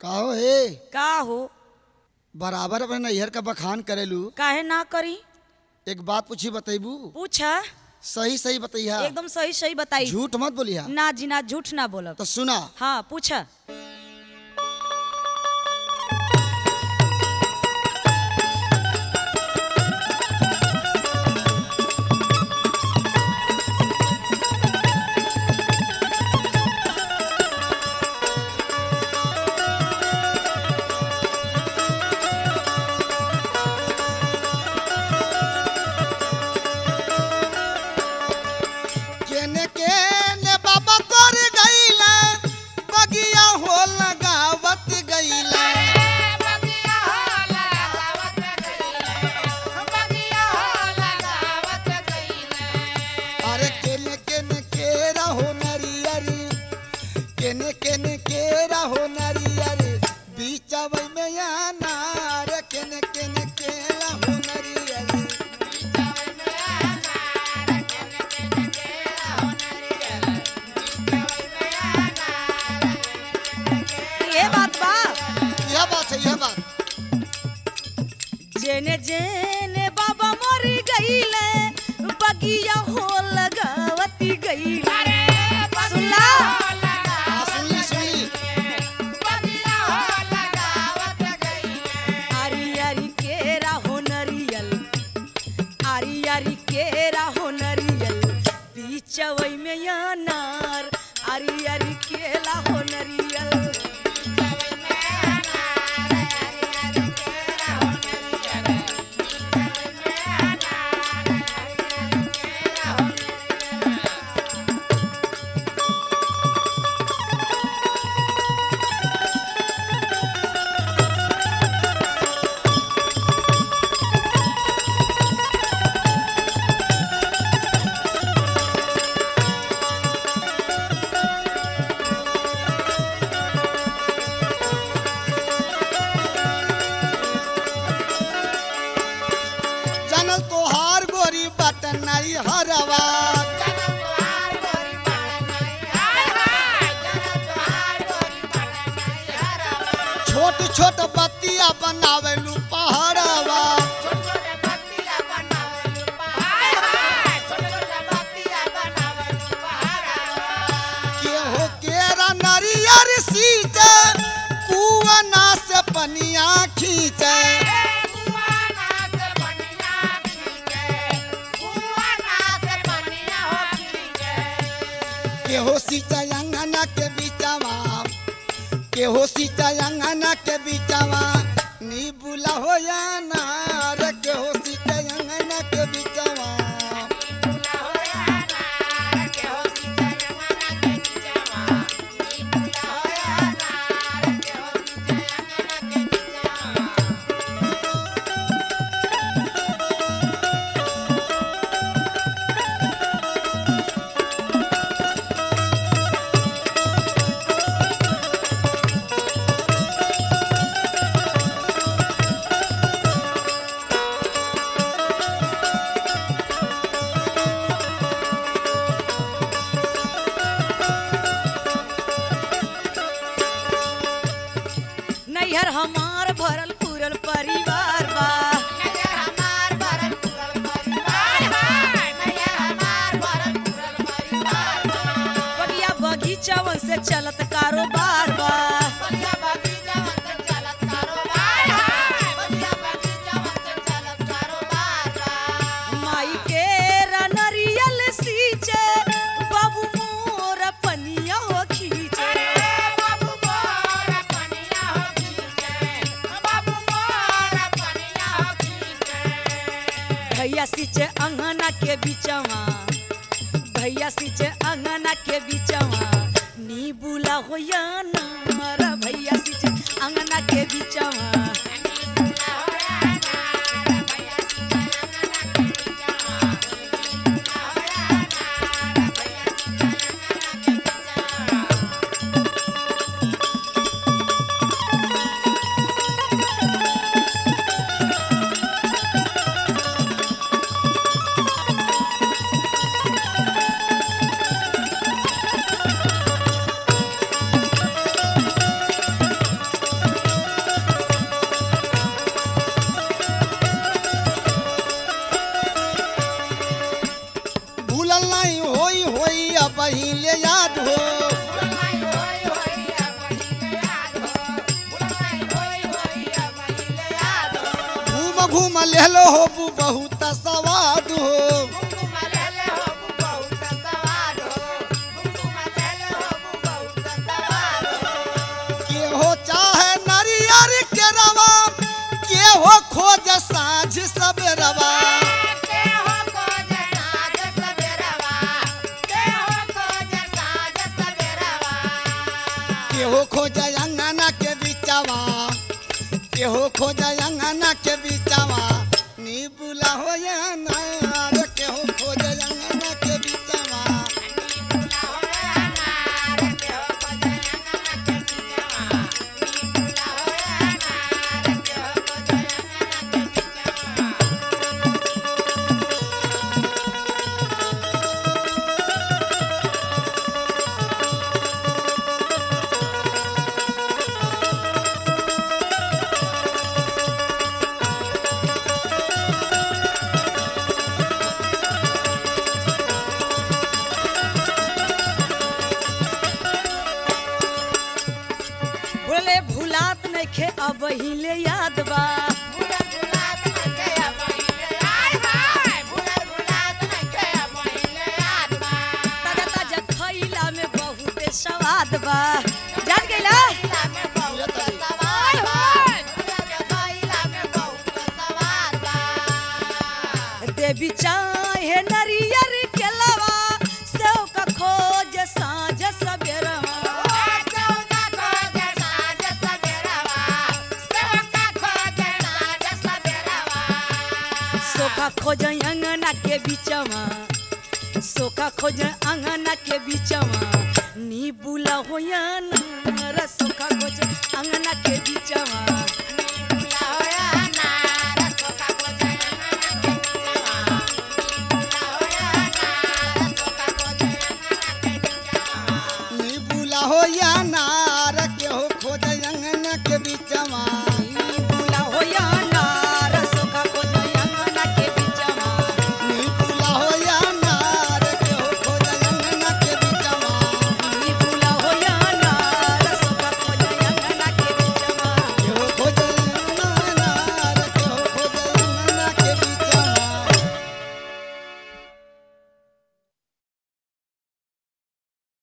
काहो हे का हो बराबर अपने नैहर का बखान करेलू काहे ना करी एक बात पूछी बतेबू पूछा सही सही बतैया एकदम सही सही बताई झूठ मत बोलिया ना जी ना झूठ ना बोलब तो सुना हाँ पूछा केने केने बाबा कर गईला बगिया हो लगावत गईला अरे केने केने केरा हो नरियरी केने केने केरा हो नरियरी बीचवई में आना रे केने केने केरा हो नरियरी ये बात बा यह बात है यह बात जेने जेने बाबा मरी गईले बगिया हो लगावती गईले सुनला हाँ, सुनली सुनली आरी आरी केरा हो नरियल आरी आरी केरा हो नरियल बीचवई में अनार आरी आरी केला हो नरियल जानल तोहार गोरी बटन नहीं हरवा छोट छोट बत्तिया बनावेलू पहाड़वा केहो केरा नरियर सींचे कुआना से पनिया खींचे केहो सींचे अंगना के बीचवा केहो सींचे अंगना के बीचवा नी बुला हो या नार केहो सींचे अंगना के बीचवा नैहर हमार भरल पूरल परिवार बा बगिया बगीचावन से चलत कारोबार बा माई के रनरियल सींचे बाबू मोर पनिया हो खींचे भैया सींचे अंगना के बीचवा भैया सींचे अंगना के बीचवा नी बुला हो या नारा भैया सींचे अंगना के बीचवा घूम लेलो हो बहुत सवाद हो के हो चाहे नरियर के रवा के हो खोज साँझ सबेरवा के हो खोज अंगना के बिचवा के हो खोज अंगना के बिचवा नी बुला हो या नार के हो खोज अंगना के बिचवा बोले भुलात नइखे अब हिले याद बा ताजा ताजा खइला में बहुते स्वाद बा जान गइला देवी चाहे नरियर के लवा सेव का खोज साँझ सबेरवा सोखा खोज अंगना के बीचवा सोखा खोज अंगना के बीचवा नी बुला होया रे सोखा खोज अंगना के बीचवा नी बुला हो या नार